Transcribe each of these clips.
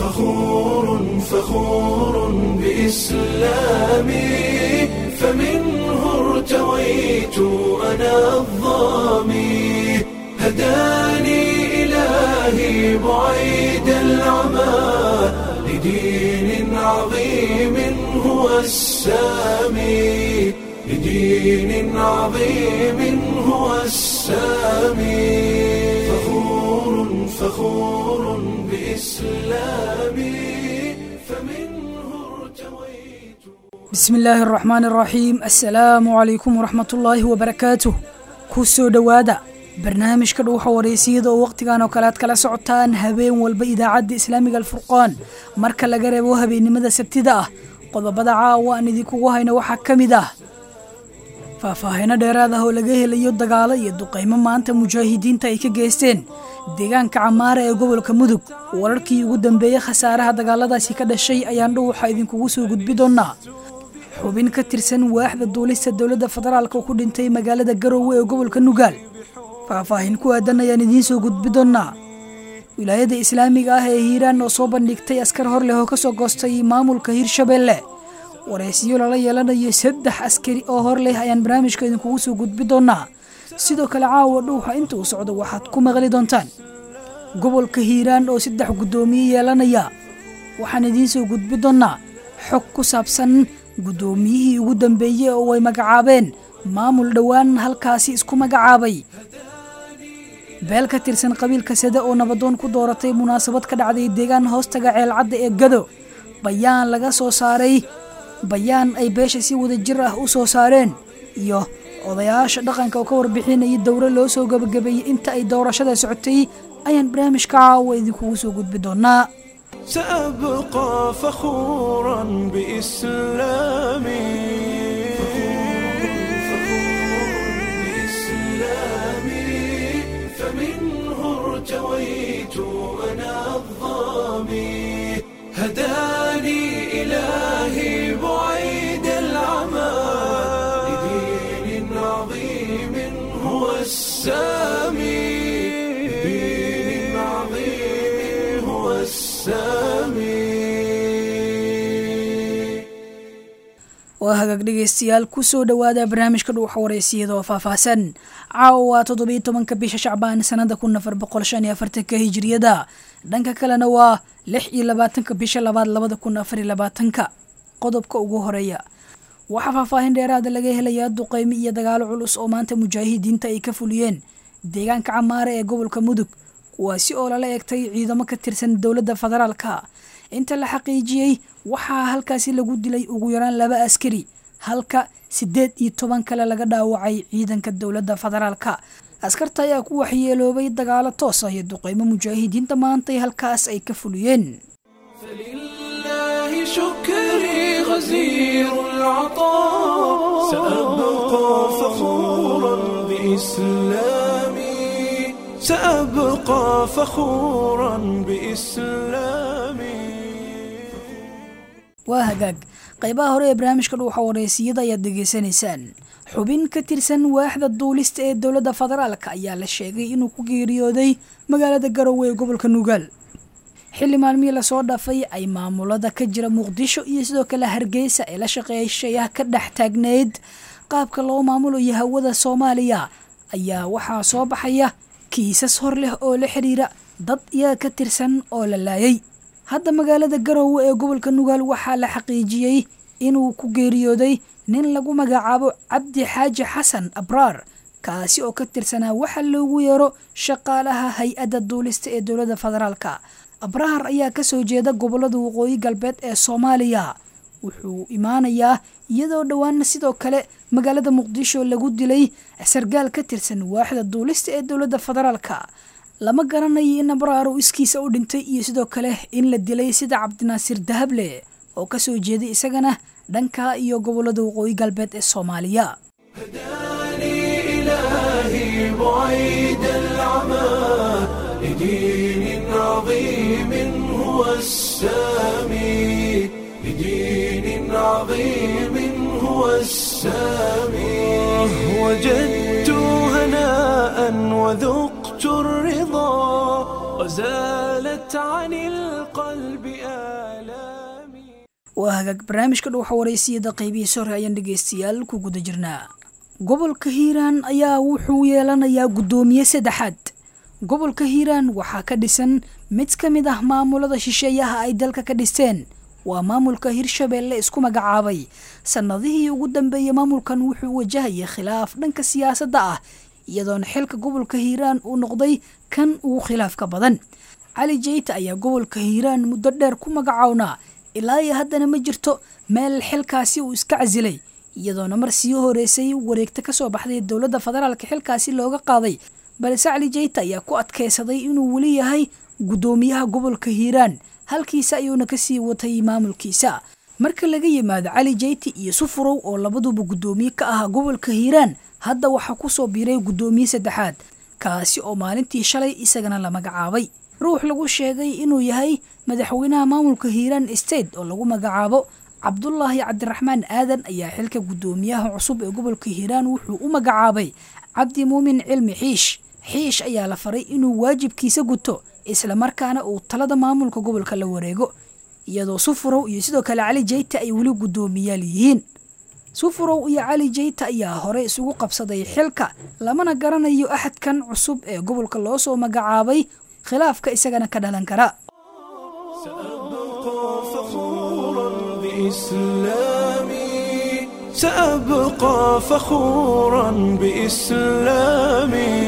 فخور فخور بإسلامي فمنه ارتويت أنا الظامي هداني إلهي بعيد العمى لدين عظيم هو السامي لدين عظيم هو السامي فخور فخور بإسلامي فمنه ارتويت bismi illaahi araxmaan araxiim assalaamu calaykum waraxmatullaahi wabarakaatuh ku soo dhowaada barnaamijka dhuuxa wareysiyada oo wakhtigan oo kale aad kala socotaan habeen walba idaacadda islaamiga alfurqaan marka laga reebo habeennimada sabtida ah qodobada caawa aan idinkugu hayno waxaa ka mid ah faahfaahino dheeraad ah oo laga helayo dagaalo iyo duqaymo maanta mujaahidiinta ay ka geysteen deegaanka camaara ee gobolka mudug wararkii ugu dambeeyey khasaaraha dagaaladaasi ka dhashay ayaan dhuuxa idinkugu soo gudbi doonaa xubin ka tirsan waaxda duulista dowladda federaalka oo ku dhintay magaalada garowe ee gobolka nugaal faahfaahin ku aadan ayaan idiin soo gudbi doonaa wilaayada islaamiga ah ee hiiraan oo soo bandhigtay askar hor leh oo ka soo goostay maamulka hirshabeelle waraysiyo lala yeelanayo saddex askari oo hor leh ayaan barnaamijka idinkugu soo gudbi doonaa sidoo kale caawa dhuuxa inta uu socdo waxaad ku maqli doontaan gobolka hiiraan oo saddex guddoomiye yeelanaya waxaan idiin soo gudbi doonaa xog ku saabsan guddoomiyihii ugu dambeeyey oo ay magacaabeen maamul dhowaan halkaasi isku magacaabay beel ka tirsan qabiilka sade oo nabadoon ku dooratay munaasabad ka dhacday deegaan hoostaga ceelcadda ee gado bayaan laga soo saaray bayaan ay beesha si wada jir ah u soo saareen iyo odayaasha dhaqanka oo ka warbixinayay dowro loo soo gabagabeeyey inta ay doorashada socotay ayaan barnaamijka caawa idinkugu soo gudbi doonaa سأبقى فخورا بإسلامي بإسلامي فمنه ارتويت أنا الظامي هداني إلهي بعيد العمى لدين عظيم هو السامي لدين عظيم هو السامي waa hagaag dhegaystayaal ku soo dhowaada barnaamijka dhuuxa wareysiyada oo faahfaahsan caawa waa toddobiyo tobanka bisha shacbaan sanada kun afar boqol shan iyo afartanka hijiriyada dhanka kalena waa lix iyo labaatanka bisha labaad labada kun afar iyo labaatanka qodobka ugu horeeya waxaa faahfaahin dheeraada laga helayaa duqeymo iyo dagaalo culus oo maanta mujaahidiinta ay ka fuliyeen deegaanka camaare ee gobolka mudug kuwaasi oo lala eegtay ciidamo ka tirsan dowladda federaalka inta la xaqiijiyey waxaa halkaasi lagu dilay ugu yaraan laba askari halka siddeed iyo toban kale laga dhaawacay ciidanka dowladda federaalka askarta ayaa ku waxyeeloobay dagaalo toos ah iyo duqeymo mujaahidiinta maantay halkaas ay ka fuliyeen فلله شكري غزير العطاء سأبقى فخورا بإسلامي سأبقى فخورا بإسلامي waa hagaag qaybaha hore ee barnaamijka dhuuxa wareysiyada ayaad degeysanaysaan xubin ka tirsan waaxda duulista ee dowladda federaalka ayaa la sheegay inuu ku geeriyooday magaalada garowe ee gobolka nugaal xilli maalmihii lasoo dhaafay ay maamulada ka jira muqdisho iyo sidoo kale hargeysa ee la shaqeyshayaha ka dhex taagneyd qaabka loo maamulayo hawada soomaaliya ayaa waxaa soo baxaya kiisas hor leh oo la xiriira dad iyaga ka tirsan oo la laayay hadda magaalada garowe ee gobolka nugaal waxaa la xaqiijiyey inuu ku geeriyooday nin lagu magacaabo cabdi xaaji xasan abraar kaasi oo ka tirsanaa waxa loogu yeero shaqaalaha hay-adda duulista ee dowladda federaalka abrahar ayaa kasoo jeeda gobolada waqooyi galbeed ee soomaaliya wuxuu imaanayaa iyadoo dhowaana sidoo kale magaalada muqdisho lagu dilay sargaal ka tirsan waaxda duulista ee dowladda federaalka lama garanayo in abraar uu iskiisa u dhintay iyo sidoo kale in la dilay sida cabdinaasiir dahable oo kasoo jeeday isagana dhanka iyo gobolada waqooyi galbeed ee soomaaliya هداني إلهي بعيد العمى لدين عظيم هو السامي لدين عظيم هو السامي وجدت هناء وذقت الرضا وزالت عن القلب waa hagaag barnaamijka dhuuxa waraysiyada qeybihiisa hore ayaan dhegeystayaal ku guda jirnaa gobolka hiiraan ayaa wuxuu yeelanayaa guddoomiye saddexaad gobolka hiiraan waxaa ka dhisan mid ka mid ah maamulada shisheeyaha ay dalka ka dhisteen waa maamulka hirshabeelle isku magacaabay sannadihii ugu dambeeyey maamulkan wuxuu wajahayay khilaaf dhanka siyaasadda ah iyadoona xilka gobolka hiiraan uu noqday kan ugu khilaafka badan cali jeyta ayaa gobolka hiiraan muddo dheer ku magacownaa ilaa iyo haddana ma jirto meel xilkaasi uu iska casilay iyadoona mar sii horeysay wareegta kasoo baxday dowladda federaalka xilkaasi looga qaaday balse cali jeyta ayaa ku adkeysaday inuu weli yahay guddoomiyaha gobolka hiiraan halkiisa ayuuna kasii watay maamulkiisa marka laga yimaado cali jeyti iyo sufurow oo labaduba guddoomiye ka ahaa gobolka hiiraan hadda waxaa kusoo biiray guddoomiye saddexaad kaasi oo maalintii shalay isagana la magacaabay ruux lagu sheegay inuu yahay madaxweynaha maamulka hiiraan state oo lagu magacaabo cabdulaahi cabdiraxmaan aadan ayaa xilka guddoomiyaha cusub ee gobolka hiiraan wuxuu u magacaabay cabdi muumin cilmi xiish xiish ayaa la faray inuu waajibkiisa guto islamarkaana uu talada maamulka gobolka la wareego iyadoo sufurow iyo sidoo kale cali jeyta ay weli guddoomiyaal yihiin sufurow iyo cali jeyta ayaa hore isugu qabsaday xilka lamana garanayo axadkan cusub ee gobolka loo soo magacaabay khilaafka isagana ka dhalan kara سأبقى فخورا بإسلامي سأبقى فخورا بإسلامي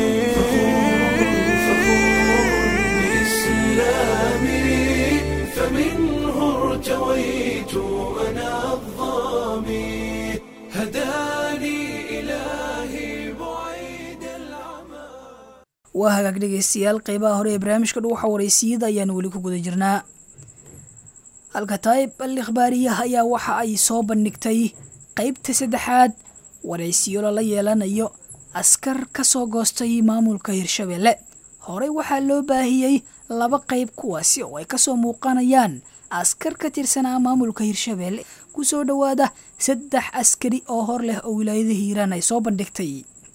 بإسلامي فمنه ارتويت أنا الظامي هداني إلهي بعيد العمى waa hagaag dhegeystayaal qeybaha hore ee barnaamijka dhuuxa waraysiyada ayaan weli ku guda jirnaa alkataib al ikhbaariyaha ayaa waxa ay soo bandhigtay qeybta saddexaad waraysiyo lala yeelanayo askar ka soo goostay maamulka hirshabeelle horey waxaa loo baahiyey laba qeyb kuwaasi oo ay kasoo muuqanayaan askar ka tirsanaa maamulka hirshabeelle kusoo dhowaada saddex askari oo hor leh oo wilaayada hiiraan ay soo bandhigtay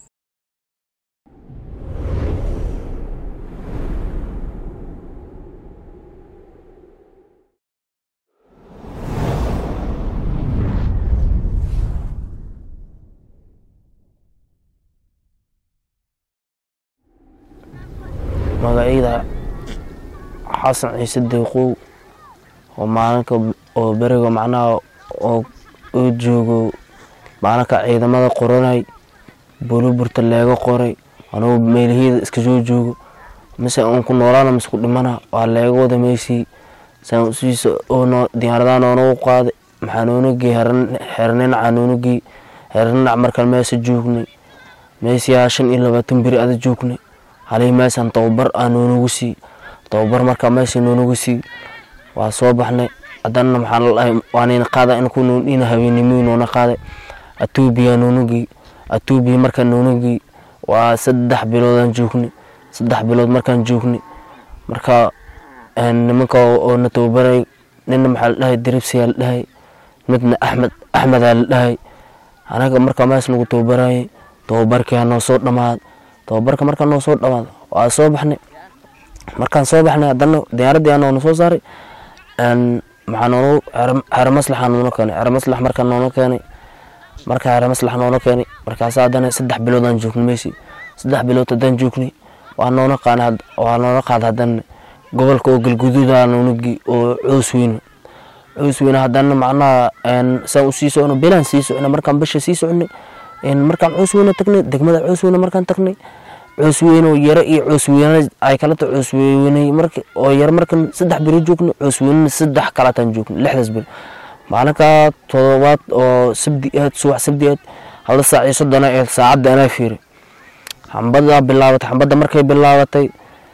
magacayda xasan ciise deeqow oo maalinka oo beriga macnaha oo oo joogo maalinka ciidamada qoranay buluburta leega qoray anugu meelahiyada iska soo joogo mise uun ku noolaana mise ku dhimana waa leega wada meysii saan usiisa oo diyaaradaha noonagu qaaday maxaa noonagey xerninaca noonagey xerninac markaan meesa joognay meesiyaa shan iyo labaatan beri ada joognay halii meesaan tababar aa noonagu sii tababar markaa meesha noonagu sii waa soo baxnay haddana maxaa la dhahay waanayna qaada in ku noondhina habeennimii noona qaaday atuubiya noonagii atuubiya markaan noonagii waa saddex biloodaan joognay saddex bilood markaan joognay marka nimanka oo na tababaray nina maxaa la dhahay diribsiyaa la dhahay midna axmed axmedaa la dhahay anaga markaa mees nagu tababarayay tababarkii noo soo dhammaad tababarka markaa noo soo dhammaad waa soo baxnay markaan soo baxnay haddana diyaaraddii aa noona soo saaray maxaa noonu xero maslaxa noona keenay xero maslax markaa noona keenay markaa xero maslax noona keenay markaas haddana saddex biloodaan joognay meeshii saddex bilood haddaan joognay waa noona qaanay waa noona qaada haddana gobolka oo galguduuda noonagi oo coos weyne coos weyne haddana macnaha saan usii socno belaan sii socnay markaan bisha sii socnay markaan coos weyne tagnay degmada coos weyne markaan tagnay coos weyne oo yaro iyo coos weyne ay kalata coos weyne marka oo yaro markan saddex beri joogno coos weyne saddex kalataan joogno lixdaas beri maalinka todobaad oo sabdi aad subax sabdi aad hal saac iyo soddona ee saacadda anaa fiiri xambada bilaabatay xambadda markay bilaabatay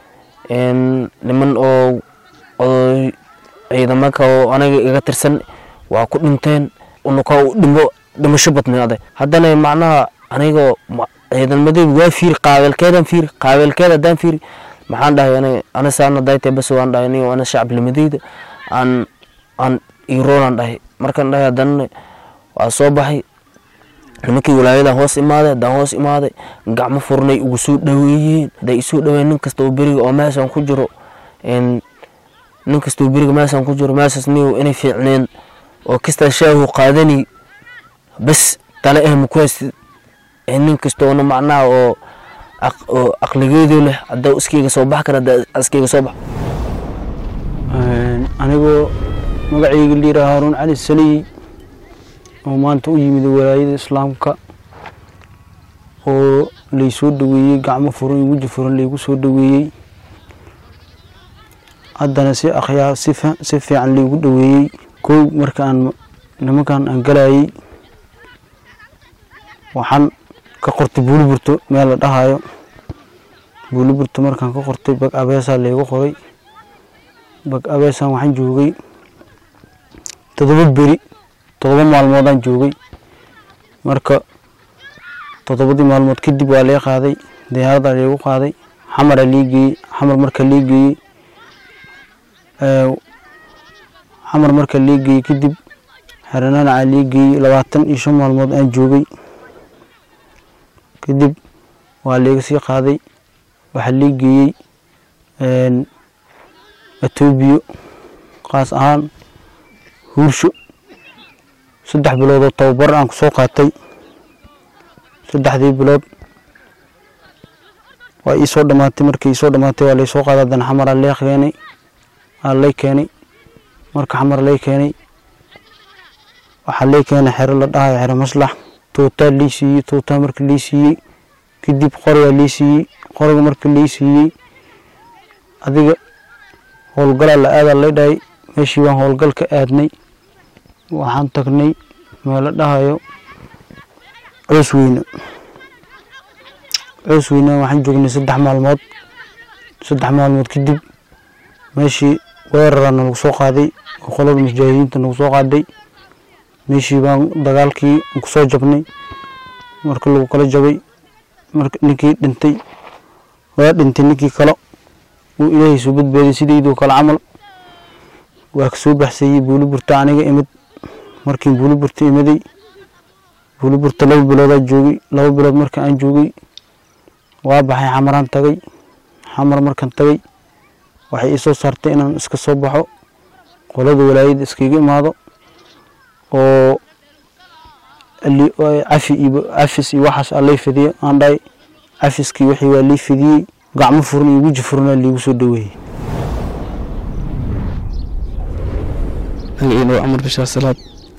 niman oo oo ciidamaka oo aniga iga tirsan waa ku dhinteen unuka dhimo dhimasho badnay aday haddana macnaha aniga ciidamadeed waa fiiri qaabeelkeedaan fiiri qaabeelkeed haddaan fiiri maxaan dhahay ani ana saana daytay bas waan dhahay aniga ana shacabnimadeyda aan aan iroonaan dhahay markaan dhahay haddana waa soo baxay nimankii walaayadan hoos imaaday haddaan hoos imaaday gacmo furnay ugu soo dhaweeyeen haday isoo dhaweeyeen nin kasta oo beriga oo meeshaan ku jiro nin kasta oo beriga meeshaan ku jiro meeshaas niyow inay fiicneen oo kastaa shaahu qaadani bas tale eh maku haysid nin kastoona macnaha oo oo aqligeedu leh haddaa iskayga soo bax kara haddaa iskayga soo bax anigoo magacayga liira haaruun cali saliy oo maanta u yimid walaayada islaamka oo laysoo dhaweeyey gacmo furan iyo weji furan laygu soo dhaweeyey haddana si akhyaa si fiican laygu dhaweeyey kow markaan nimankan aan galayay waxaan ka qortay buuliburto meel la dhahayo buuliburto markaan ka qortay bag abeesaa laygu qoray bag abeesaan waxaan joogay toddoba beri toddoba maalmoodaan joogay marka toddobadii maalmood kadib waa lee qaaday diyaaradaa laygu qaaday xamaraa lii geeyey xamar marka lii geeyey xamar marka lii geeyey kadib xerananacaa lii geeyey labaatan iyo shan maalmood aan joogay kadib waa layga sii qaaday waxaa lii geeyey etoobiya kaas ahaan huursho saddex biloodoo tababar aan ku soo qaatay saddexdii bilood waa ii soo dhamaatay markii ii soo dhamaatay waa laysoo qaaday haddana xamaraa lee keenay aa lay keenay marka xamar lay keenay waxaa lay keenay xero la dhahayo xero maslax tuutaa lii siiyey tuutaa marka lii siiyey kadib qorigaa lii siiyey qoriga marka lii siiyey adiga howlgalaa la aadaa lay dhahay meeshii baan howlgal ka aadnay waxaan tagnay meel la dhahayo coos weyne coos weyne waxaan joognay saddex maalmood saddex maalmood kadib meeshii weerara nalagu soo qaaday oo qolada mujaahidiinta nagu soo qaaday meeshii baan dagaalkii ku soo jabnay marka lagu kala jabay marka ninkii dhintay waa dhintay ninkii kale uu ilaahay soo badbaaday sidaydoo kale camal waa ka soo baxsayey buuliburta aniga imid markiin buuliburta imiday buuliburta laba biloodaa joogay laba bilood marka aan joogay waa baxay xamaraan tagay xamar markaan tagay waxay ii soo saartay inaan iska soo baxo qolada walaayadda iskaga imaado oo cafi iyo cafis iyo waxaas aa lay fidiyo aan dhahay cafiskii wixii waa lii fidiyey gacmo furan iyo weji furnaa liigu soo dhaweeyey magaciina waa cumar bishaar salaad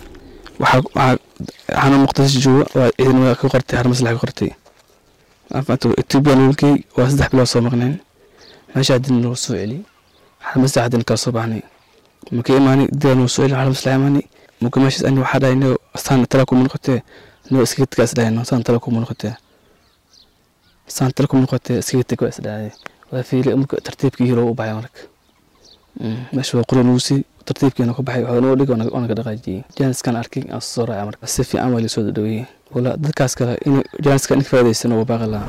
waxaana muqdisho jooga waa ciidan ka qortay har maslax ka qortay etoobiya nolkey waa saddex bilood soo maqneen meesha haddina noo soo celiyey har maslax haddina kala soo baxnay maka imaanay dida noo soo celiyey har maslax imaanay muka meeshaas ani waxaa dhahay noo saan tala kuma noqotee noo iskaga tegaa is dhahayno saan tala kuma noqotee saan tala kuma noqotee iskaga teg waa is dhahay waa fiili marka tartiibkii hiro u baxay marka meesha waa qura nuusi tartiibkiina ku baxay waxaa noo dhig oona ka dhaqaajiyey jaaniskan arkay aan soo raacay marka si fiican waa lasoo dhaweeyey wala dadkaas kale in jaaniskan in ka faa'idaysan oo baaqi lahaa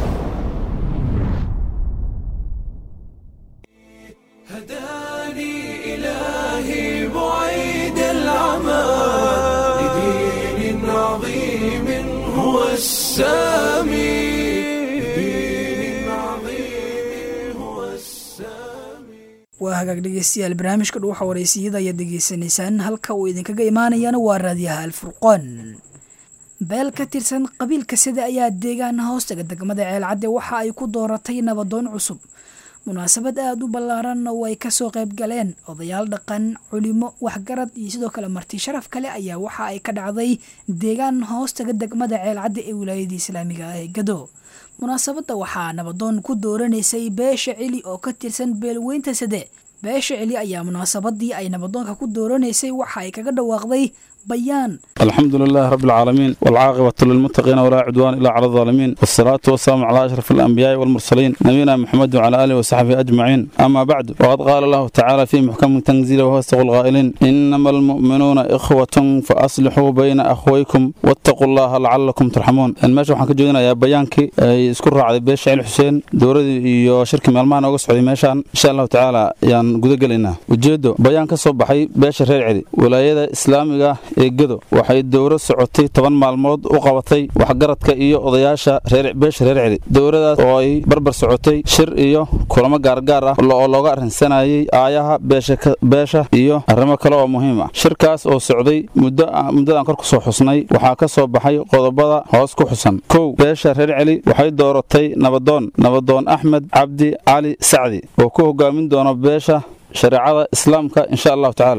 هداني إلهي بعيد العمى لدين عظيم هو السامي لدين عظيم هو السامي waa hagaag dhegeystayaal barnaamijka dhuuxa wareysiyada ayaad degeysanaysaan halka uu idinkaga imaanayana waa raadiyaha alfurqoon beel ka tirsan qabiilka sida ayaa deegaan hoostaga degmada ceelcadde waxa ay ku dooratay nabadoon cusub munaasabad aada u ballaaran oo ay kasoo qayb galeen odayaal dhaqan culimo waxgarad iyo sidoo kale marti sharaf kale ayaa waxa ay ka dhacday deegaan hoostaga degmada ceelcadde ee wilaayada islaamiga ah ee gado munaasabadda waxaa nabadoon ku dooranaysay beesha celi oo ka tirsan beelweynta sade beesha celi ayaa munaasabadii ay nabadoonka ku dooranaysay waxa ay kaga dhawaaqday bayaan الحمد لله رب العالمين والعاقبة للمتقين ولا عدوان إلا على الظالمين والصلاة والسلام على أشرف الأنبياء والمرسلين نبينا محمد وعلى آله وصحبه أجمعين أما بعد وقد قال الله تعالى في محكم تنزيله وهو استغل الغائلين إنما المؤمنون إخوة فأصلحوا بين أخويكم واتقوا الله لعلكم ترحمون الماشي waxaan ka jeedinaa yaa bayaankii ay isku raacday beesha cali xuseen dowladii iyo shirkii maalmahan uga socday meeshaan insha allahu tacaala yaan aan gudagelaynaa ujeeddo bayaan ka soo baxay beesha reer celi walaayada islaamiga ee gedo waxay dowro socotay toban maalmood u qabatay waxgaradka iyo odayaasha beesha reer celi dowradaas oo ay barbar socotay shir iyo kulamo gaargaar ah oo looga arrinsanayay aayaha beesha iyo arrimo kale oo muhiim ah shirkaas oo socday muddadaan kor kusoo xusnay waxaa ka soo baxay qodobada hoos ku xusan kow beesha reer celi waxay dooratay nabadoon nabadoon axmed cabdi cali sacdi oo ku hogaamin doono beesha shareecada islaamka insha allahu tacaala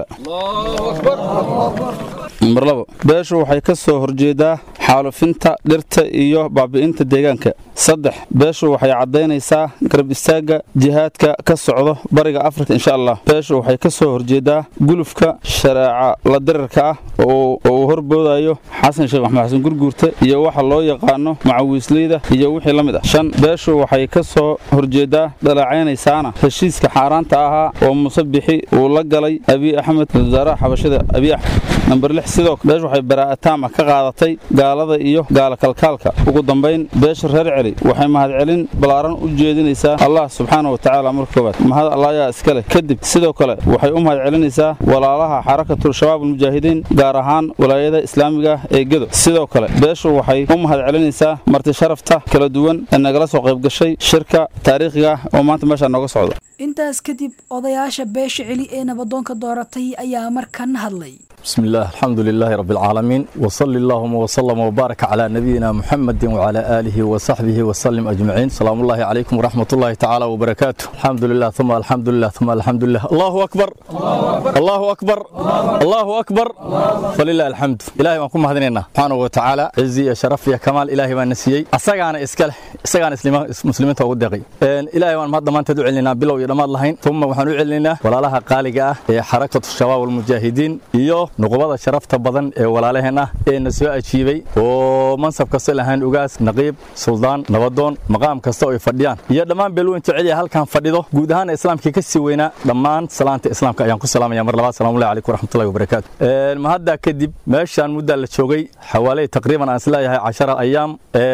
nambar labo beeshu waxay ka soo horjeedaa xaalufinta dhirta iyo baabi'inta deegaanka saddex beeshu waxay caddaynaysaa garab istaagga jihaadka ka socdo bariga afrika insha allah beeshu waxay ka soo horjeedaa gulufka shareeca la dirirka ah oo uu horboodayo xasan sheekh maxmed xasan gurguurta iyo waxa loo yaqaano macawiisleyda iyo wixii la mid ah shan beeshu waxay ka soo horjeedaa dhalacaynaysaana heshiiska xaaraanta ahaa oo muuse bixi uu la galay abiy axmed wasaaraha xabashada abiy axmed namber lix sidoo beeshu waxay baraa'ataama ka qaadatay gaalada iyo gaala kalkaalka ugu dambayn beesha reer celi waxay mahadcelin ballaaran u jeedinaysaa allah subxaana wa tacaala marka koowaad mahad allaayaa iska leh kadib sidoo kale waxay u mahadcelinaysaa walaalaha xarakatul shabaab almujaahidiin gaar ahaan walaayada islaamiga ee gedo sidoo kale beeshu waxay u mahadcelinaysaa marti sharafta kala duwan ee nagala soo qayb gashay shirka taariikhiga oo maanta meeshaa nooga socda intaas kadib odayaasha beesha celi ee nabadoonka dooratay ayaa markan hadlay بسم الله الحمد لله رب العالمين وصل اللهم وسلم وبارك على نبينا محمد وعلى آله وصحبه وسلم أجمعين سلام الله عليكم ورحمة الله تعالى وبركاته الحمد لله ثم الحمد لله ثم الحمد لله الله أكبر الله أكبر الله أكبر فلله الحمد إلهي ما كنا مهدنينا سبحانه وتعالى عزي يا شرف يا كمال إلهي ما نسيي أساقنا إسكال أساقنا مسلمين توقدقي إلهي ما مهد ما تدعو لنا بلو يرمى اللهين ثم وحنو لنا ولا لها قالقة حركة الشباب والمجاهدين إيو nuqubada sharafta badan ee walaalaheen ah ee na soo ajiibay oo mansab kasta lahayn ugaas naqiib suldaan nabadoon maqaam kasta oo ay fadhiyaan iyo dhammaan beelweyn jecel halkan fadhido guud ahaan islaamkii ka sii weynaa dhammaan salaanta islaamka ayaan ku salaamaya mar labaad salaamu alayhi calaykum waraxmatullahi wabarakaatu ma hadda kadib meeshaan muddaa la joogay xawaaley taqriiban aan isleeyahay cashara ayaam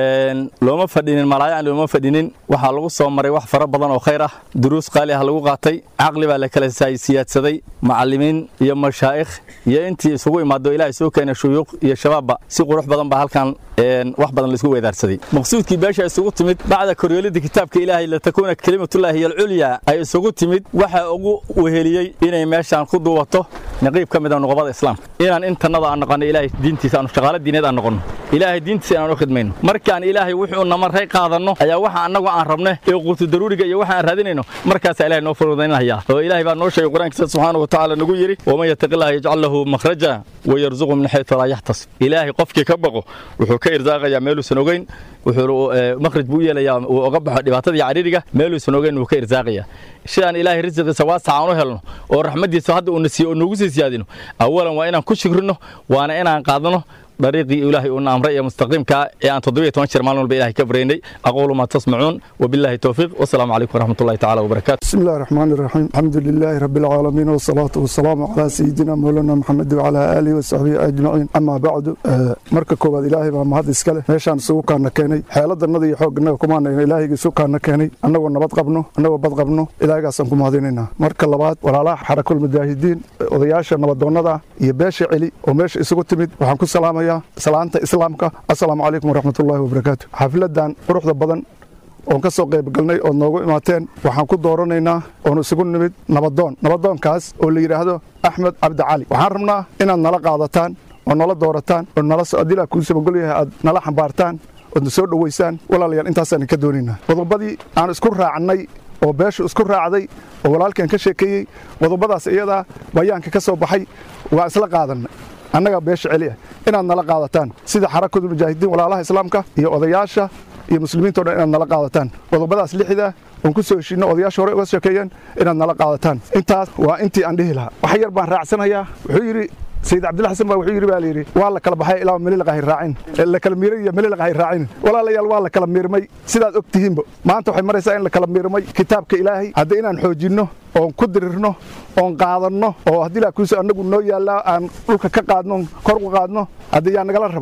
looma fadhinin malaayaan looma fadhinin waxaa lagu soo maray wax fara badan oo khayr ah duruus qaali ah lagu qaatay caqli baa la kala siyaadsaday macallimiin iyo mashaa'ikh iyo intii isugu imaado ilaahay soo keenay shuyuuq iyo shabaabba si qurux badan baa halkan wax badan laisku weydaarsaday maqsuudkii beesha isugu timid bacda koryeelida kitaabka ilaahay latakuuna kelimatullaahi hiya alculyaa ay isugu timid waxa ugu weheliyey inay meeshaan ku duubato naqiib ka mida nuqubada islaamka inaan intannada aan noqono ilaahay diintiisa aanu shaqaalo diineed aan noqono ilaahay diintiisa inaan u khidmayno markaan ilaahay wuxuu namarray qaadanno ayaa waxa annagu aan rabne ee quutu daruuriga iyo waxa aan raadinayno markaasaa ilahay noo furudaynaya oo ilaahay baa noo sheegay qur-aankiisa subxaana wa tacaala nagu yidhi waman yattaqillaha yajcal lahu makhraja wayarzuqu min xaytu laa yaxtasib ilaahay qofkii ka baqo wuxuu ka irsaaqayaa meeluusan ogeyn wuxuu makhraj buu u yeelayaa uu oga baxo dhibaatada iyo cariiriga meeluusan ogeyn wuu ka irsaaqayaa sidaan ilaahay risiqiisa waasaca aan u helno oo raxmaddiisa hadda uuna siiyo oo noogu sii siyaadino awalan waa inaan ku shukrino waana inaan qaadano dariiqii ilaahay uuna amray ee mustaqiimka ee aan toddobiyo toban jeer maalin walba ilahay ka bareynay aquulu maa tasmacuun wabillahi towfiiq wasalaamu calaykum waraxmatullahi tacaala wabarakaatu بسم الله الرحمن الرحيم الحمد لله رب العالمين والصلاة والسلام على سيدنا مولانا محمد وعلى آله وصحبه أجمعين أما بعد marka koowaad ilaahay baa mahad iska leh meeshaan isugu kaana keenay xeeladanada iyo xooganaga kumaanayna ilaahayga isu kaana keenay annagoo nabad qabno annagoo bad qabno ilaahaygaasaan ku mahadinaynaa marka labaad walaalaha xarakul mujaahidiin odayaasha nabadoonnada iyo beesha celi oo meesha isugu timid waxaan ku salaamayaa salaanta islaamka assalaamu calaykum waraxmatullaahi wabarakaatu xafiladan quruxda badan oon ka soo qayb galnay ood noogu imaateen waxaan ku dooranaynaa oon isugu nimid nabadoon nabadoonkaas oo la yidhaahdo axmed cabdi cali waxaan rabnaa inaad nala qaadataan oo nala doorataan oo nala adilaa kuu sabagol yahay aad nala xambaartaan oodna soo dhowaysaan walaalayaal intaasaan ka doonaynaa qodobadii aan isku raacnay oo beeshu isku raacday oo walaalkan ka sheekeeyey qodobadaas iyadaa bayaanka ka soo baxay waa isla qaadannay annaga beesha celi ah inaad nala qaadataan sida xarakadu mujaahidiin walaalaha islaamka iyo odayaasha iyo muslimiinto dhan inaad nala qaadataan qodobadaas lixda oon ku soo heshiinno odayaasha hore uga sheekeeyeen inaad nala qaadataan intaas waa intii aan dhihi lahaa wax yar baan raacsanayaa wuxuu yidhi sayid cabdilla xasan baa wuxuu yidhi baa layidhi waa la kala baxay ilaa melilqa hay raacin la kala miiray iyo melilqa hay raacin walaalayaal waa la kala miirmay sidaad og tihiinba maanta waxay maraysaa in la kala miirmay kitaabka ilaahay hadda inaan xoojinno oon ku dirirno oon qaadanno oo haddii laa kuuso annagu noo yaallaa aan dhulka ka qaadno kor u qaadno hadda yaa nagala rabaa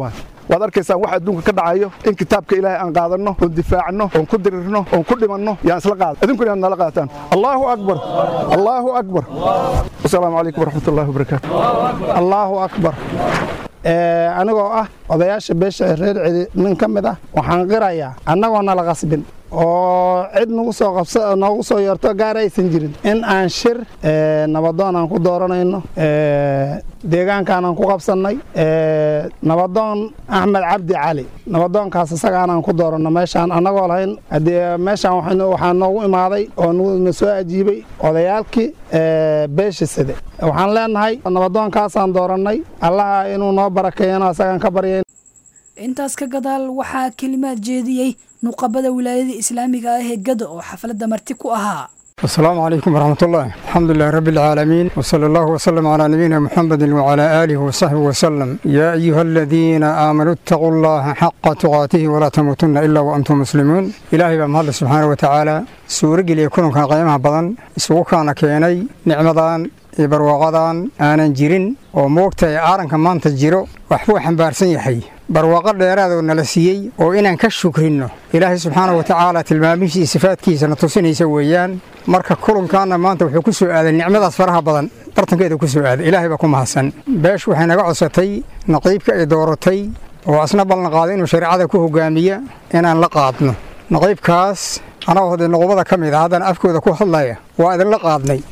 waad arkaysaan wax adduunka ka dhacayo in kitaabka ilaahay aan qaadanno oon difaacno oon ku dirirno oon ku dhimanno yaan isla qaada idinkuna inaad nala qaataan allahu akbar allahu akbar wasalaamu calaykum waraxmatullahi wabarakaatu allahu akbar anigoo ah odayaasha beesha ee reer celi nin ka mid ah waxaan qirayaa annagoo nala qasbin oo cid nagu soo qabsa noogu soo yeerto gaar aysan jirin in aan shir nabadoon aan ku dooranayno deegaankaan aan ku qabsannay nabadoon axmed cabdi cali nabadoonkaas isagaanaan ku dooranno meeshaan annagoo lahayn haddee meeshaan waxaa noogu imaaday oo na soo ajiibay odayaalkii beesha side waxaan leenahay nabadoonkaasaan doorannay allaha inuu noo barakeeyano asagaan ka baryayn intaas ka gadaal waxaa kelimaad jeediyey nuqabada wilaayada islaamiga ah ee gado oo xafladda marti ku ahaa السلام عليكم ورحمة الله الحمد لله رب العالمين وصلى الله وسلم على نبينا محمد وعلى آله وصحبه وسلم يا أيها الذين آمنوا اتقوا الله حق تقاته ولا تموتن إلا وأنتم مسلمون إلهي بمهد سبحانه وتعالى سورة لي يكون كان قيمها بدن سوق كان كيني نعمدان barwaaqadan aanan jirin oo moogtahay aaranka maanta jiro waxbuu xambaarsan yahay barwaaqo dheeraadoo nala siiyey oo inaan ka shukrinno ilaahay subxaana wa tacaala tilmaamihiisa sifaadkiisana tusinaysa weeyaan marka kulankaana maanta wuxuu ku soo aaday nicmadaas faraha badan bartankeeda ku soo aaday ilaahay baa ku mahadsan beeshu waxay naga codsatay naqiibka ay dooratay oo asna ballan qaaday inuu shareecada ku hogaamiya inaan la qaadno naqiibkaas anagoo hadee nuqubada ka mid a haddana afkooda ku hadlaya waa idinla qaadnay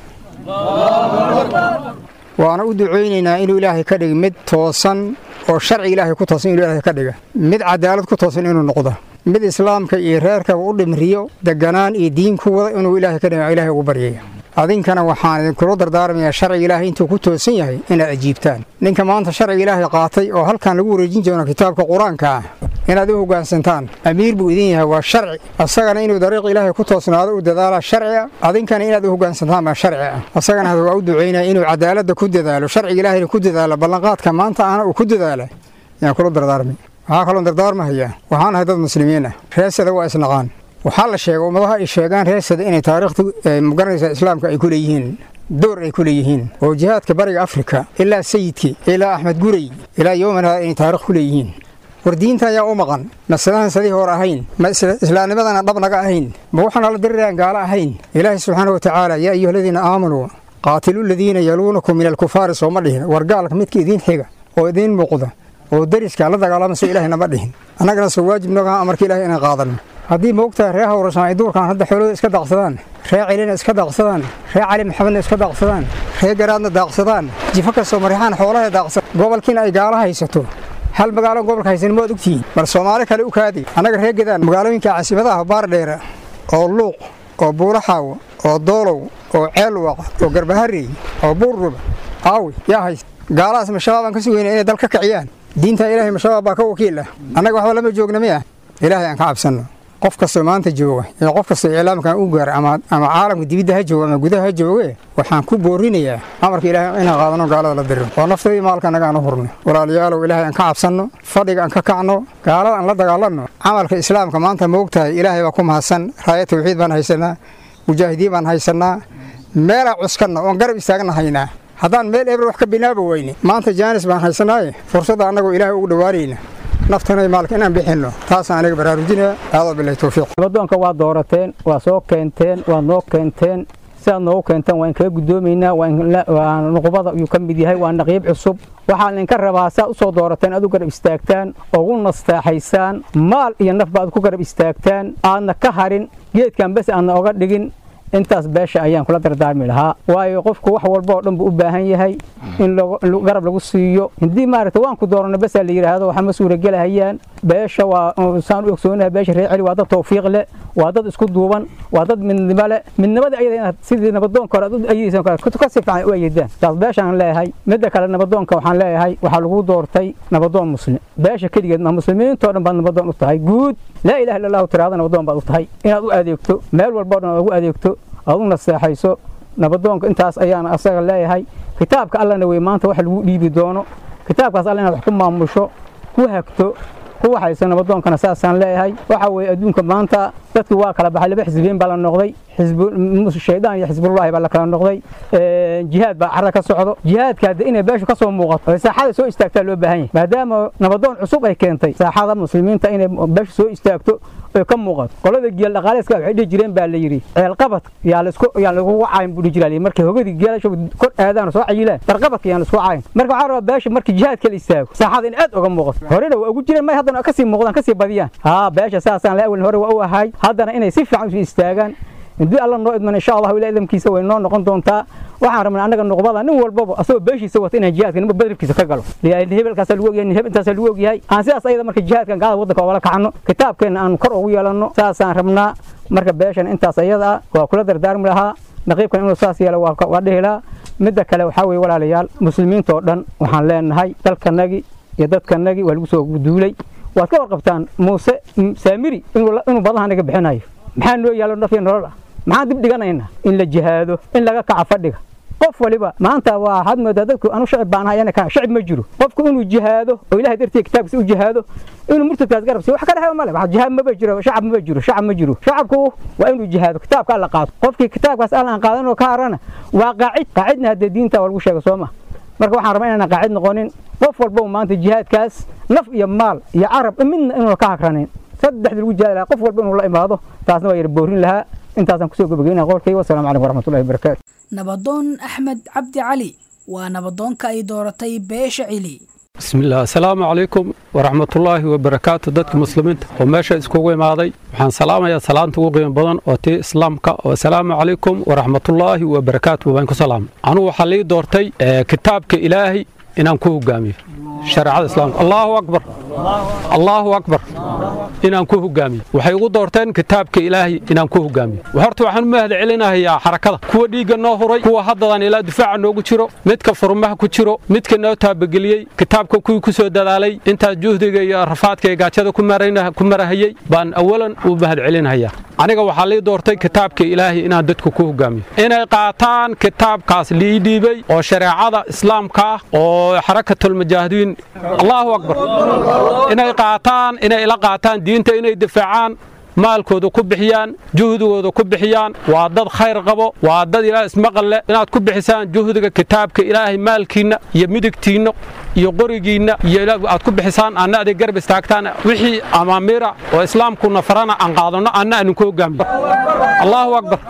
waana u ducaynaynaa inuu ilaahay ka dhiga mid toosan oo sharci ilaahay ku toosan inuu ilaahay ka dhiga mid cadaalad ku toosan inuu noqdo mid islaamka iyo reerkaba u dhimriyo deganaan iyo diin ku wada inuu ilaahay ka dhiga ilaahay ugu baryaya adinkana waxaan idinkula dardaarmayaa sharciga ilaahay intuu ku toosan yahay inaad ajiibtaan ninka maanta sharciga ilaahay qaatay oo halkan lagu wareejin doono kitaabka qur-aanka ah inaad u hoggaansantaan amiir buu idin yahay waa sharci asagana inuu dariiq ilaahay ku toosnaado u dadaala sharci ah adinkana inaad u hoggaansantaan baa sharci ah asagana waa u ducaynaya inuu cadaaladda ku dadaalo sharciga ilaahayna ku dadaalo ballanqaadka maanta ahna uu ku dadaala yaan kula dardaarmay waxaa kaloo dardaarmahayaa waxaan ahay dad muslimiin ah reesada waa isnaqaan waxaa la sheegay ummadaha ay sheegaan reesada inay taariikhda magaranaysa islaamka ay ku leeyihiin door ay ku leeyihiin oo jihaadka bariga afrika ilaa sayidkii ilaa axmed gurey ilaa yowmanaa inay taarikh ku leeyihiin war diinta ayaa u maqan masalahan sadii hor ahayn ma islaamnimadana dhab naga ahayn ma waxaana la diriraan gaalo ahayn ilaahay subxaana wa tacaala yaa ayuha aladiina aamanuu qaatilu ladiina yaluunakum min alkufaari sooma dhihin war gaalka midka idiin xiga oo idiin muuqda oo deriska la dagaalamayso ilaahay nama dhihin annagana soo waajib nogaha amarka ilahay inaan qaadanno haddii moogtahay ree hawrasaan ay duurkan hadda xoolooda iska daaqsadaan ree celina iska daaqsadaan ree cali maxamedna iska daaqsadaan ree garaadna daaqsadaan jifo kastoo marixaan xoolaha daaqsan gobolkiina ay gaalo haysato hal magaalo gobolka haysan ma ad ogtihiin bal soomaali kale u kaadi annaga ree gedaan magaalooyinka caasimadaha baardheera oo luuq oo buulaxaawo oo doolow oo ceelwaq oo garbaharey oo buurruba aawi yaa haysta gaalahaas mashabaab aan ka sugayna inay dal ka kiciyaan diinta ilaahay mashabaab baa ka wakiil ah annaga waxba lama joogna miya ilaahay aan ka cabsanno qof kastoo maanta jooga iyo qof kastoo iclaamkan u gaara ama caalamka dibidda ha jooga ama gudaha ha jooge waxaan ku boorinayaa amarka ilaahay inaan qaadano gaalada la diriro oo naftooda iyo maalka annaga aan u hurno walaalayaalow ilaahay aan ka cabsanno fadhiga aan ka kacno gaalada aan la dagaalanno camalka islaamka maanta ma ogtahay ilaahay baa ku mahadsan raaya tawxiid baan haysanaa mujaahidiin baan haysannaa meelaa cuskanna oon garab istaagna haynaa haddaan meel eber wax ka binaaba weyne maanta jaanis baan haysanaaye fursadda annagoo ilaahay ugu dhowaanayna naftana maalka inaan bixinno taasaan aniga baraarujinaya aadoo bilahi towfiiq nabadoonka waa doorateen waa soo keenteen waa noo keenteen sidaad noogu keenteen waan kaga guddoomaynaa waa nuqubada ayuu ka mid yahay waa naqiib cusub waxaa idinka rabaa saad u soo doorateen aad u garab istaagtaan ugu nastaaxaysaan maal iyo nafba aad ku garab istaagtaan aadna ka harin geedkan bes aadna oga dhigin intaas beesha ayaan kula dardaarmi lahaa waayo qofku wax walba oo dhan buu u baahan yahay in garab lagu siiyo haddii maaragta waan ku dooranno besaa la yidhaahdo waxa ma suuragelahayaan beesha waa saan u ogsoonaha beesha reer celi waa dad tawfiiq leh waa dad isku duuban waa dad midnimo leh midnimada ayada inaad sidii nabadoonka hore aad u ayidaysan kale ka si fiican u ayidaan taas beeshaan leeyahay midda kale nabadoonka waxaan leeyahay waxaa lagu doortay nabadoon muslim beesha keligeed ma muslimiintoo dhan baad nabadoon u tahay guud laa ilaha illa allahu tiraada nabadoon baad u tahay inaad u adeegto meel walbao dhan aad ugu adeegto aad u naseexayso nabadoonka intaas ayaana asaga leeyahay kitaabka allana wey maanta wax lagu dhiibi doono kitaabkaas alla inaad wax ku maamusho ku hagto ku waxaysa nabadoonkana saasaan leeyahay waxa weeye adduunka maanta dadki waa kala baxay laba xisbiyin baa la noqday shaydaan iyo xisbullahi baa la kala noqday jihaad baa carra ka socdo jihaadka hadde inay beeshu ka soo muuqato oo saaxada soo istaagtaa loo baahan yahay maadaama nabadoon cusub ay keentay saaxada muslimiinta inay beeshu soo istaagto oy ka muuqato qolada geel dhaqaaleeska waxay dhihi jireen baa la yidhi ceelqabad yaa laisku yaa lagugu caayin buu dhihi jiraa markay hogadii geelasha kor aadaan soo cayilaan darqabadka yaan laisku caayin marka waxaa rabaa beesha markii jihaadka la istaago saaxada in aad uga muuqato horena waa ugu jireen may haddana kasii muuqdaan kasii badiyaan haa beesha saasaan la awalin hore waa u ahay haddana inay si fiican usii istaagaan haddii alla noo idman insha allahu ilaa idamkiisa way noo noqon doontaa waxaan rabnaa annaga nuqbada nin walbaba asagoo beeshiisa wata inaan jihaadka ninba badribkiisa ka galo hebelkaasa lagu ogyahay heb intaasaa lagu ogyahay aan sidaas ayada marka jihaadkan gaalada waddanka oogala kacno kitaabkeenna aan kor ugu yeelanno saasaan rabnaa marka beeshan intaas ayada ah waa kula dardaarmi lahaa naqiibkan inuu saas yeelo waa dhihi lahaa midda kale waxaa weeye walaalayaal muslimiinta oo dhan waxaan leenahay dalkanagii iyo dadkanagii waa lagu soo duulay waad ka warqabtaan muuse saamiri inuu badaha naga bixinayo maxaa noo yaalo nafya nolol ah maxaan dib dhiganaynaa in la jihaado in laga kaca fadhiga qof waliba maanta waa waxaad moodaa dadku anu shacib baan ahay ka shacib ma jiro qofku inuu jihaado oo ilahay dartiisa kitaabkiisa u jihaado inuu murtadkaas garab siiyo wax ka dhexeeyo male wax jihaad maba jiro shacab maba jiro shacab ma jiro shacabku waa inuu jihaado kitaabka alla qaato qofkii kitaabkaas alla aan qaadanoo ka harana waa qaacid qaacidna haddee diinta waa lagu sheega soo ma marka waxaan rabaa inaan qaacid noqonin qof walba maanta jihaadkaas naf iyo maal iyo carab midna inuuna ka hagranin saddexda lagu jihaadi lahaa qof walba inuu la imaado taasna waa yara boorin lahaa intaasaan kusoo gabagaynaya qolkayga wasalaamu calaykum waraxmatullahi wabarakaatu nabadoon axmed cabdi cali waa nabadoonka ay dooratay beesha cili بسم الله السلام عليكم ورحمة الله وبركاته دتك مسلمين وماشا اسكوغي ماضي وحان سلام يا سلام تقوغي بدن وتي اسلامك والسلام عليكم ورحمة الله وبركاته وبينكم سلام أنا وحلي دورتي آه كتابك إلهي إن أنكو قامي شرع الإسلام الله أكبر الله أكبر إن أنكو قامي وحيقو دورتين كتابك إلهي إن أنكو قامي وحرت وحن مهد علينا هي حركة كوا ديغا نوهري كوا هددان إلى دفاع نوغو جيرو مدك فرمها ku jiro midka noo taabageliyey kitaabka kuwii ku soo dadaalay intaas juhdiga iyo rafaadka ee gaajada ku marahayey baan awalan u mahad celinhayaa aniga waxaa lii doortay kitaabka ilaahay inaan dadku ku hogaamiyo inay qaataan kitaabkaas lii dhiibay oo shareecada islaamka ah oo xarakatulmujaahidiin allahu akbar inay qaataan inay ila qaataan diinta inay difaacaan maalkooda ku bixiyaan juhdigooda ku bixiyaan waa dad khayr qabo waa dad ilaa ismaqal leh inaad ku bixisaan juhdiga kitaabka ilaahay maalkiinna iyo midigtiinna iyo qorigiinna iyo aad ku bixisaan anna aday garab istaagtaan wixii amaamiira oo islaamkuna farana aan qaadanno anna aaninku hogaamiyo allahu akbar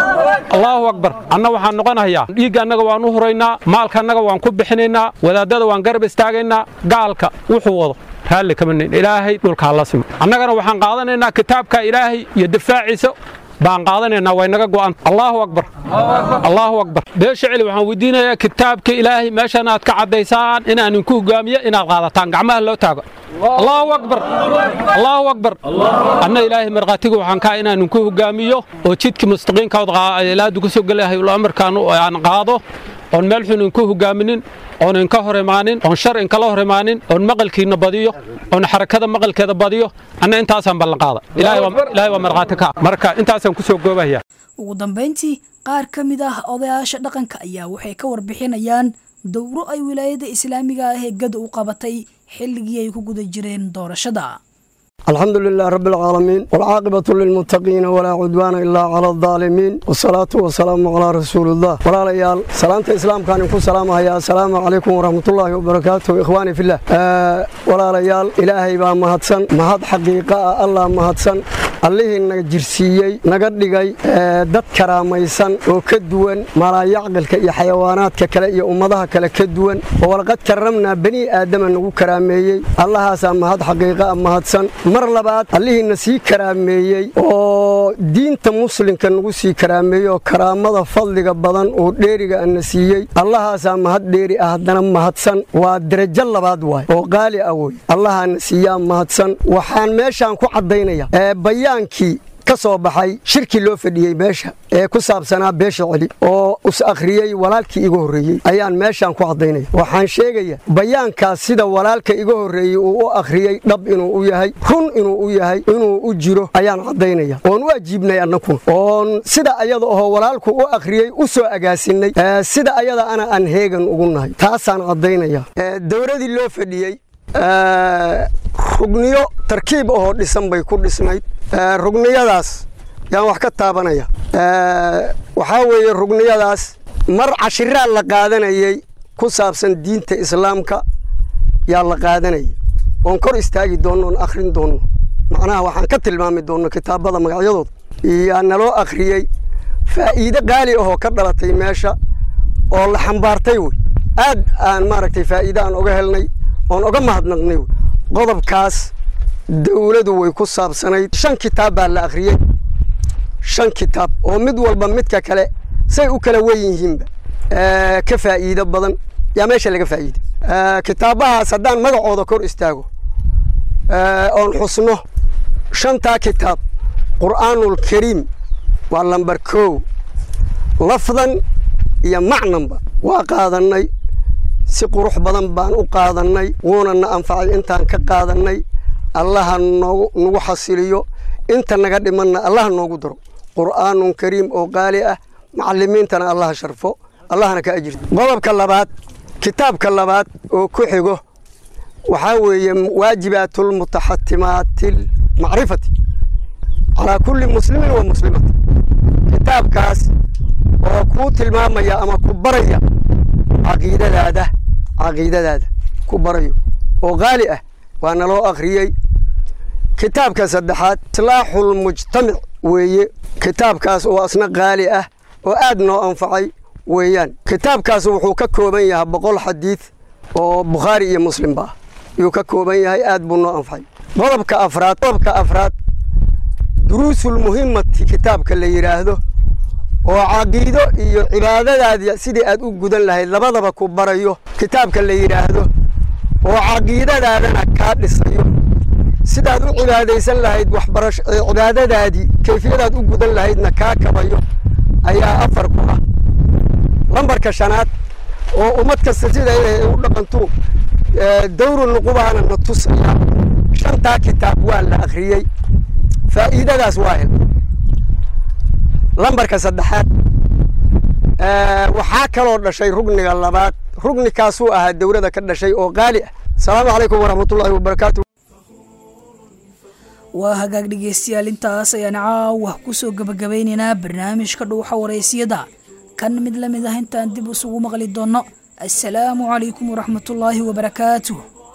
allahu akbar anna waxaan noqonayaa dhiigga annaga waan u huraynaa maalka annaga waan ku bixinaynaa wadaadada waan garab istaagaynaa gaalka wuxuu wado raalli kama nin ilaahay dhulkaa la simo annagana waxaan qaadanaynaa kitaabka ilaahay iyo difaaciisa baan qaadanaynaa way naga go'an allahu akbar allahu akbar beesha celi waxaan weydiinayaa kitaabka ilaahay meeshan aad ka caddaysaan inaan inku hogaamiyo inaad qaadataan gacmaha loo taago allahu akbar allahu akbar anna ilaahay markhaatiga waxaan kaa inaan inku hogaamiyo oo jidkii mustaqiinkaod ilaadu ku soo gelahay amarkaan aan qaado oon meel xun inku hogaaminin oon inka hor imaanin oon shar inkala hor imaanin oon maqalkiina badiyo oon xarakada maqalkeeda badiyo anna intaasaan ballan qaada ilaahay waa markhaati ka marka intaasaan ku soo goobahaya ugu dambayntii qaar ka mid ah odayaasha dhaqanka ayaa waxay ka warbixinayaan dowro ay wilaayada islaamiga ah ee gada u qabatay xilligii ay ku guda jireen doorashada الحمد لله رب العالمين والعاقبة للمتقين ولا عدوان إلا على الظالمين والصلاة والسلام على رسول الله ولا ليال سلامة الإسلام كان يكون سلام يا السلام عليكم ورحمة الله وبركاته إخواني في الله آه ولا ليال إلهي با مهدسن مهد حقيقة الله مهدسن allihii naga jirsiiyey naga dhigay dad karaamaysan oo ka duwan malaayacqilka iyo xayawaanaadka kale iyo ummadaha kale ka duwan oo walqad karramnaa bani aadama nagu karaameeyey allahaasaa mahad xaqiiqaa mahadsan mar labaad allihiina sii karaameeyey oo diinta muslimka nagu sii karaameeyey oo karaamada fadliga badan oo dheeriga ana siiyey allahaasaa mahad dheeri ah haddana mahadsan waa derajo labaad waay oo qaali ah wey allahaana siiyaa mahadsan waxaan meeshaan ku caddaynaya bayaankii ka soo baxay shirkii loo fadhiyey meesha ee ku saabsanaa beesha celi oo is akhriyey walaalkii iga horreeyey ayaan meeshaan ku caddaynaya waxaan sheegaya bayaankaas sida walaalka iga horreeyey uu u akhriyey dhab inuu u yahay run inuu u yahay inuu u jiro ayaan caddaynaya oon u ajiibnay annakuna oon sida ayada oo walaalku u akhriyey u soo agaasinnay sida ayada ana aan heegan ugu nahay taasaan caddaynaya dowladii loo fadhiyey rugniyo tarkiib ahoo dhisan bay ku dhisnayd rugniyadaas yaan wax ka taabanaya waxaa weeye rugniyadaas mar cashiraa la qaadanayay ku saabsan diinta islaamka yaa la qaadanayay oon kor istaagi doonno oon akhrin doonno macnaha waxaan ka tilmaami doonno kitaabada magacyadooda yaa naloo akhriyey faa'iide qaali ahoo ka dhalatay meesha oo la xambaartay wey aad aan maaragtay faa'iide aan oga helnay oon oga mahadnaqnay wey qodobkaas dawladu way ku saabsanayd shan kitaab baa la akhriyey shan kitaab oo mid walba midka kale say u kala wen yihiinba ka faa'iido badan yaa meesha laga faa'iiday kitaabahaas haddaan magacooda kor istaago oon xusno shantaa kitaab qur'aanulkariim waa lambar kow lafdan iyo macnanba waa qaadannay si qurux badan baan u qaadannay wuuna na anfacay intaan ka qaadannay allaha noogu nagu xasiliyo inta naga dhimanna allaha noogu daro qur'aanun kariim oo qaali ah macallimiintana allaha sharfo allahna ka ajirto qodobka labaad kitaabka labaad oo ku xigo waxaa weeye waajibaatulmutaxatimaati macrifati calaa kulli muslimin wa muslimati kitaabkaas oo kuu tilmaamaya ama ku baraya caqiidadaada caqiidadaada ku barayo oo qaali ah waa naloo akhriyey kitaabka saddexaad islaaxulmujtamic weeye kitaabkaas oo asna qaali ah oo aad noo anfacay weeyaan kitaabkaas wuxuu ka kooban yahay boqol xadiid oo bukhaari iyo muslimba ah yuu ka kooban yahay aad buu noo anfacay qodobka afraad qodobka afraad duruusulmuhimmati kitaabka la yidhaahdo oo caqiido iyo cibaadadaadi sidii aad u gudan lahayd labadaba ku barayo kitaabka la yidhaahdo oo caqiidadaadana kaa dhisayo sidaad u cibaadaysan lahayd waxbarasho cibaadadaadii kayfiyadaad u gudan lahaydna kaa kabayo ayaa afar ku ah lambarka shanaad oo ummad kasta sida ay u dhaqantu dawru nuqubaana na tusaya shantaa kitaab waa la akhriyey faa'iidadaas waa hel lambarka saddexaad waxaa kaloo dhashay rugniga labaad rugnikaasuu ahaa dawlada ka dhashay oo qaali ah asalaamu calaykum waraxmatullaahi wabarakaatu waa hagaag dhegeystayaal intaas ayaan caawa ku soo gebagabaynaynaa barnaamijka dhuuxa waraysiyada kan mid la mid ah intaan dib isugu maqli doonno assalaamu calaykum waraxmatullaahi wabarakaatuh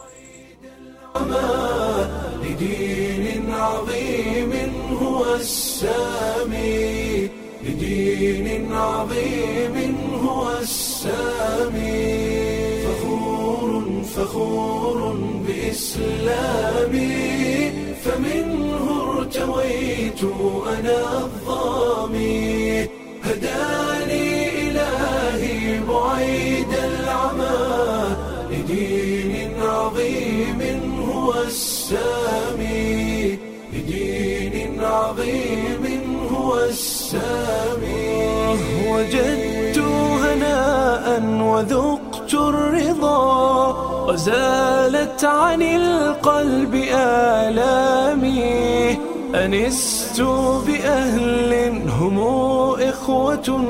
لدين عظيم هو السامي لدين عظيم هو السامي فخور فخور بإسلامي فمنه ارتويت أنا الظامي هداني إلهي بعيد العمى لدين عظيم هو السامي لدين عظيم هو السامي وجدت هناء وذقت الرضا وزالت عن القلب آلامي أنست بأهل هم إخوة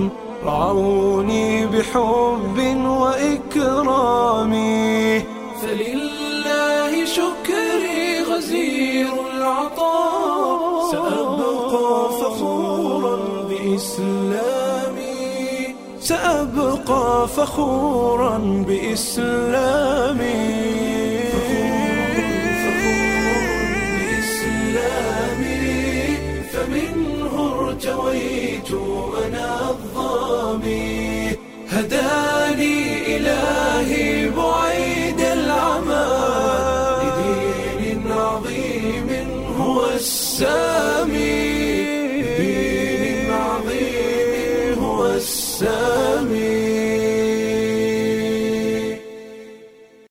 رعوني بحب وإكرام فلله شكري غزير العطاء سأبقى فخورا بإسلامي سأبقى فخورا بإسلامي فمنه ارتويت أنا الظامي هداني إلهي بعيد العمى لدين عظيم هو السامي